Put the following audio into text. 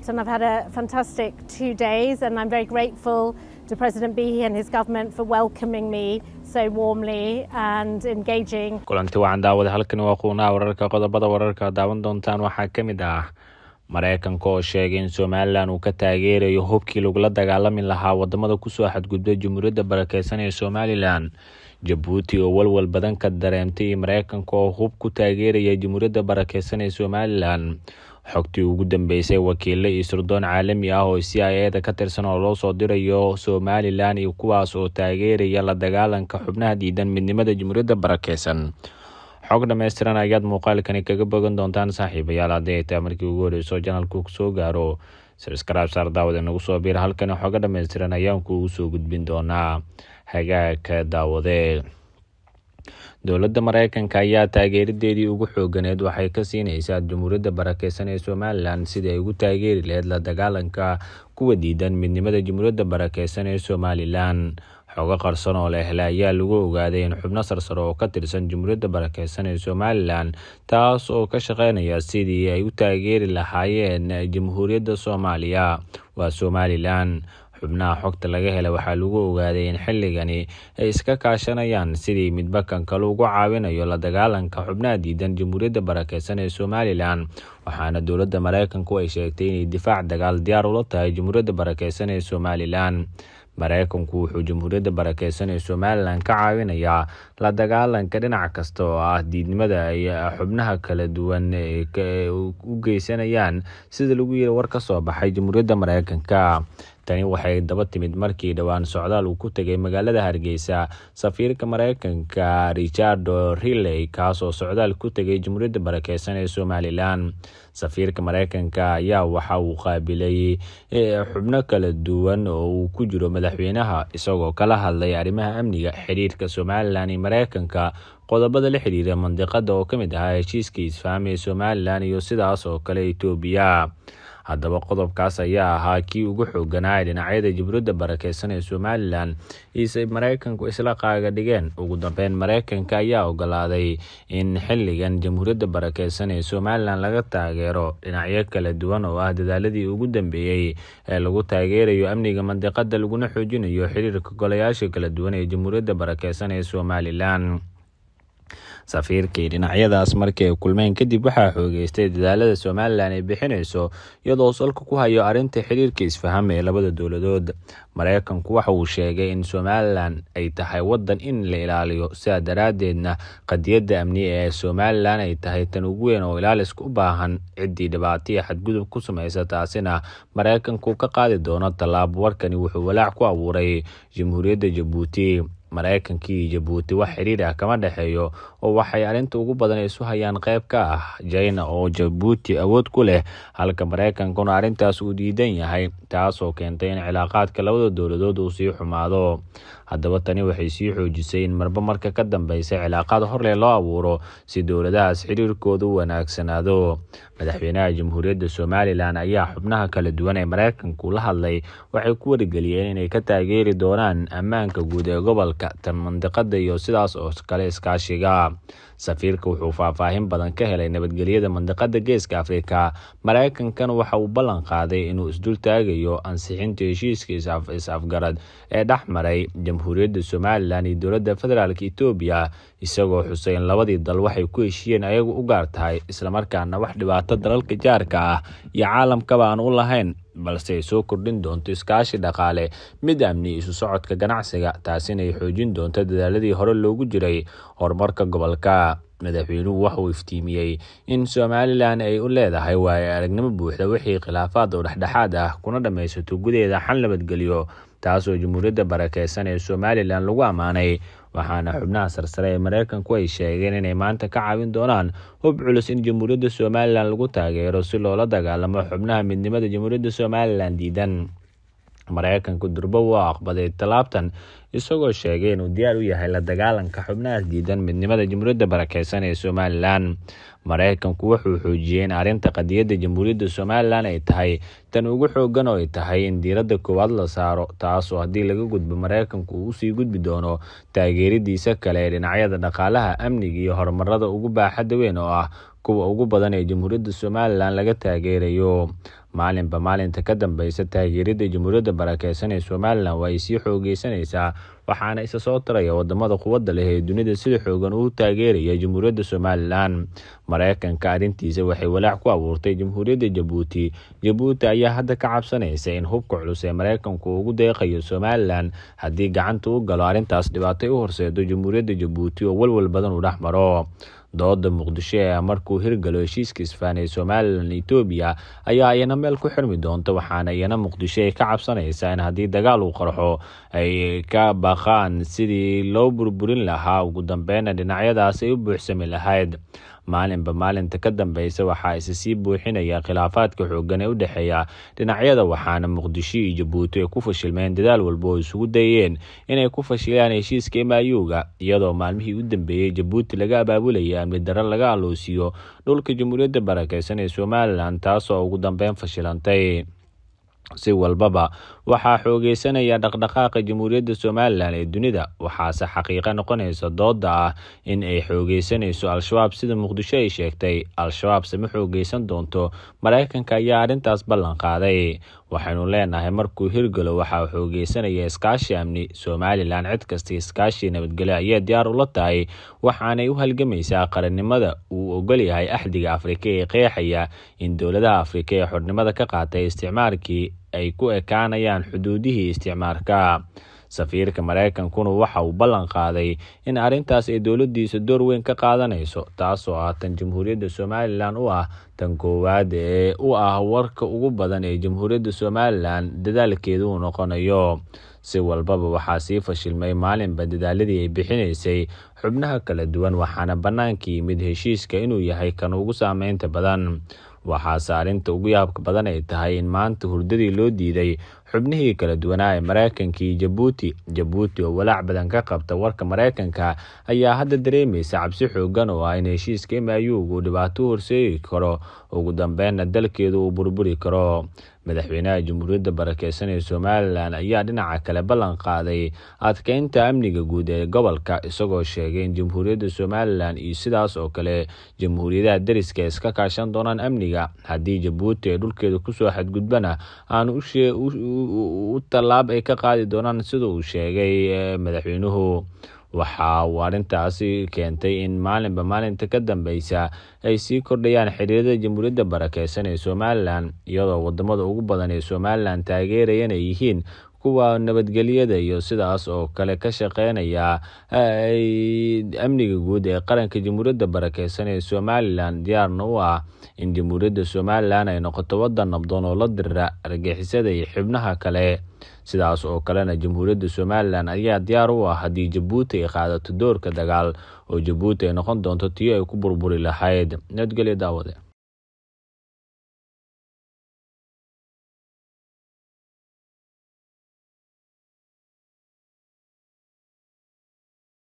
And I've had a fantastic two days, and I'm very grateful to President Bihi and his government for welcoming me so warmly and engaging. kulanti wacan daawada halkani waa quunaha wararka qodobada wararka daawan doontaan waxaa ka mid ah mareykanka oo sheegay in somalilan uu ka taageerayo hubkii lagula dagaalami lahaa wadamada kusoo xadgudbay jamhuuriyadda barakeysan ee somalilan jabuuti oo walwal badan ka dareemtay mareykanka oo hub ku taageeraya jamhuuriyadda barakeysan ee somalilan xogtii ugu dambeysay wakiilo iyo sirdoon caalami ah oo c i eda ka tirsan oo loo soo dirayo somalilan iyo kuwaas oo taageeraya la dagaalanka xubnaha diidan midnimada jamhuuriyadda barakeysan xog dhammaystiran ayaad muuqaalkani kaga bogan doontaan saaxiibayaal haddii ay tahay markii ugu horeyso janalku soo gaaro sabskraib saar daawad inagu soo biir halkani xogo dhammaystiran ayaan kuugu soo gudbin doonaa hagaagka daawade dowladda mareykanka ayaa taageeradeedii ugu xooganeed waxay ka siineysaa jamhuuriyadda barakeysan ee somalilan sidii ay ugu taageeri laheyd la dagaalanka kuwa diidan midnimada jamhuuriyadda barakeysan ee somalilan xogo qarsan oo la helay ayaa lagu ogaaday in xubno sarsare oo ka tirsan jamhuuriyadda barakeysan ee somalilan taas oo ka shaqeynaya sidii ay u taageeri lahaayeen jamhuuriyadda soomaaliya waa somalilan xubnaha xogta laga helay waxaa lagu ogaaday in xilligani ay iska kaashanayaan sidii midbakan kale ugu caawinayo la dagaalanka xubnaha diidan jamhuuriyadda barakeysan ee somalilan waxaana dowladda mareykanku ay sheegtay inay difaac dagaal diyaar ula tahay jamhuuriyadda barakeysan ee somalilan mareykanku wuxuu jamhuuriyadda barakeysan ee somalilan ka caawinayaa la dagaalanka dhinac kasta oo ah diidnimada ay xubnaha kala duwan u geysanayaan sida lagu yiri war ka soo baxay jamhuuriyadda mareykanka tani waxay daba timid markii dhowaan socdaal uu ku tegay magaalada hargeysa safiirka mareykanka richardo riley kaasoo socdaal ku tegay jamhuuriyadda barakeysan ee somalilan safiirka mareykanka ayaa waxa uu qaabilay xubno kala duwan oo uu ku jiro madaxweynaha isagoo kala hadlay arrimaha amniga xiriirka somalilan iyo mareykanka qodobada la xiriira mandiqada oo kamid ahaa heshiiska isfaam ee somalilan iyo sidaas oo kale etoobiya haddaba qodobkaas ayaa ahaa kii ugu xooganaa ee dhinacyada jamhuuriyadda barakeysan ee somalilan iise mareykanku isla qaaga dhigeen ugu dambeyn mareykanka ayaa ogolaaday in xilligan jamhuuriyadda barakeysan ee somalilan laga taageero dhinacyo kala duwan oo ah dadaaladii ugu dambeeyey ee lagu taageerayo amniga mandiqada laguna xoojinayo xiriirka golayaasha kala duwan ee jamhuuriyadda barakeysan ee somalilan safiirkii dhinacyadaas markii ay kulmeen kadib waxaa xoogeystay dadaalada somalilan ay bixineyso iyadoo salka ku hayo arrinta xiriirka isfaham ee labada dowladood mareykanku waxa uu sheegay in somalilan ay tahay wadan in la ilaaliyo sidaa daraadeedna qadiyadda amni ee somalilan ay tahay tan ugu weyn oo ilaaliska u baahan ciddii dhibaataiyo xadgudub ku sameysa taasina mareykanku ka qaadi doono tallaabo warkani wuxuu walaac ku abuuray jamhuuriyadda jabuuti mareykanka iyo jabuuti wax xiriir ah kama dhexeeyo oo waxay arrinta ugu badan isu hayaan qayb ka ah jina oo jabuuti awood ku leh halka mareykankuna arrintaas uu diidan yahay taasoo keentay in cilaaqaadka labada dowladood uu sii xumaado haddaba tani waxay sii xoojisay in marba marka ka dambeysa cilaaqaad horleh loo abuuro si dowladahaas xiriirkooda u wanaagsanaado madaxweynaha jamhuuriyadda somalilan ayaa xubnaha kala duwan ee mareykanku la hadlay waxay ku wargeliyeen inay ka taageeri doonaan ammaanka guud ee gobolka tan mandiqada iyo sidaas oo kale iskaashiga safiirka wuxuu faahfaahin badan ka helay nabadgelyada mandiqada geeska afrika mareykankana waxa uu ballan qaaday inuu isdul taagayo ansixinta heshiiska is-afgarad ee dhex maray jamhuuriyadda somalilan iyo dowladda federaalk etoobiya isagoo xusay in labadii dal waxay ku heshiiyeen ayagu u gaar tahay islamarkaana wax dhibaato dalalka jaarka ah iyo caalamkaba aan u lahayn balse ay soo kordhin doonto iskaashi dhaqaale mid amni isu socodka ganacsiga taasina ay xoojin doonto dadaaladii hore loogu jiray horumarka gobolka madaxweynuhu waxa uu iftiimiyey in somalilan ay u leedahay waayo aragnimo buuxda wixii khilaafaad oo dhexdhexaad ah kuna dhammaysato gudaheeda xal nabadgelyo taasoo jamhuuriyadda barakeysan ee somalilan lagu ammaanay waxaana xubnaha sarsare ee mareykanku ay sheegeen inay maanta ka caawin doonaan hub culus in jamhuuriyadda somalilan lagu taageero si loola dagaalamo xubnaha midnimada jamhuuriyadda somalilan diidan mareykanku durbo waa aqbaday tallaabtan isagoo sheegay inuu diyaar u yahay la dagaalanka xubnahaas diidan midnimada jamhuuriyadda barakeysan ee somalilan maraykanku wuxuu xoojiyey in arrinta qadiyadda jamhuuriyadda somalilan ay tahay tan ugu xoogan oo ay tahay in diiradda koowaad la saaro taas oo haddii laga gudbo maraykanku uu usii gudbi doono taageeradiisa kale ee dhinacyada dhaqaalaha amniga iyo horumarada ugu baaxadda weyn oo ah kuwa ugu badan ee jamhuuriyadda somalilan laga taageerayo maalinba maalinta ka dambeysa taageerada jamhuuriyadda barakeysan ee somalilan waa ay sii xoogeysanaysaa waxaana isa soo taraya wadamada quwadda leh ee dunida sida xoogan uu taageeraya jamhuuriyadda somalilan maraykanka arrintiisa waxay walaac ku abuurtay jamhuuriyadda jabuuti jabuuti ayaa hadda ka cabsanaysa in hubka culus ee maraykanku ugu deeqayo somalilan haddii gacanta u galo arrintaas dhibaatay u horseedo jamhuuriyadda jabuuti oo walwal badan uu dhex maro dooda muqdisho ee markuu hirgalo heshiiska isfaan ee somalilan etoobiya ayaa iyana meel ku xirmi doonta waxaana iyana muqdisho ay ka cabsanaysaa in haddii dagaal uu qarxo ay ka baqaan sidii loo burburin lahaa ugu dambeyna dhinacyadaas ay u buuxsami lahayd maalinba maalinta ka dambeysa waxaa isa sii buuxinaya khilaafaadka xoogan ee u dhexeeya dhinacyada waxaana muqdisho iyo jabuuti ay ku fashilmeen dadaal walba oo isugu dayeen inay ku fashilaan heshiiska imaayuga iyadoo maalmihii u dambeeyey jabuuti laga abaabulaya amni darro laga aloosiyo dhulka jamhuuriyadda barakeysan ee somalilan taasoo ugu dambeyn fashilantay si walbaba waxaa xoogeysanaya dhaqdhaqaaqa jamhuuriyadda somalilan ee dunida waxaase xaqiiqo noqonaysa dooda ah in ay xoogeysanayso al-shabaab sida muqdisho ay sheegtay al-shabaabse ma xoogeysan doonto maraykanka ayaa arrintaas ballan qaaday waxaynu leenahay markuu hirgalo waxaa xoogeysanaya iskaashi amni somalilan cid kasta iskaashi nabadgelyo ayaa diyaar ula tahay waxaanay u halgamaysaa qarannimada uu ogolyahay axdiga afrika ee qeexaya in dowladaha afrika ee xornimada ka qaatay isticmaalkii ay ku ekaanayaan xuduudihii isticmaarka safiirka maraykankuna waxa uu ballan qaaday in arrintaas ay dowladdiisa door weyn ka qaadanayso taasoo ah tan jamhuuriyadda somalilan u ah tan koowaad ee u ah warka ugu badan ee jamhuuriyadda somalilan dadaalkeeda uu noqonayo si walbaba waxaa sii fashilmay maalinba dadaaladii ay bixinaysay xubnaha kala duwan waxaana bannaanka yimid heshiiska inuu yahay kan ugu saameynta badan waxaase arrinta ugu yaabka badan ay tahay in maanta hurdadii loo diiday xubnihii kala duwanaa ee maraykanka iyo jabuuti jabuuti oo walaac badan ka qabta warka maraykanka ayaa hadda dareemaysa cabsi xoogan oo ah in heshiiska imayugu uu dhibaato horseegi karo ugu dambeynna dalkeedu uu burburi karo madaxweynaha jamhuuriyadda barakeysan ee somalilan ayaa dhinaca kale ballan qaaday adkeynta amniga guud ee gobolka isagoo sheegay in jamhuuriyadda somalilan iyo sidaas oo kale jamhuuriyadaha deriska iska kaashan doonaan amniga haddii jabuuti ay dhulkeeda kusoo xadgudbana aanu u tallaab ay ka qaadi doonaan sida uu sheegay madaxweynuhu waxa uu arrintaasi keentay in maalinba maalinta ka dambeysa ay sii kordhayaan xiriirada jamhuuriyadda barakeysan ee somalilan iyadoo wadamada ugu badan ee somalilan taageerayan ay yihiin kuwa nabadgelyada iyo sidaas oo kale ka shaqeynaya amniga guud ee qaranka jamhuuriyadda barakeysan ee somalilan diyaarna u ah in jamhuuriyadda somalilan ay noqoto wadan nabdoon oo la dirira argixisada iyo xibnaha kale sidaas oo kalena jamhuuriyadda somalilan ayaa diyaar u ah haddii jabuuti ay qaadato doorka dagaal oo jabuuti ay noqon doonto tiyo ay ku burburi lahayd nabadgelyo daawade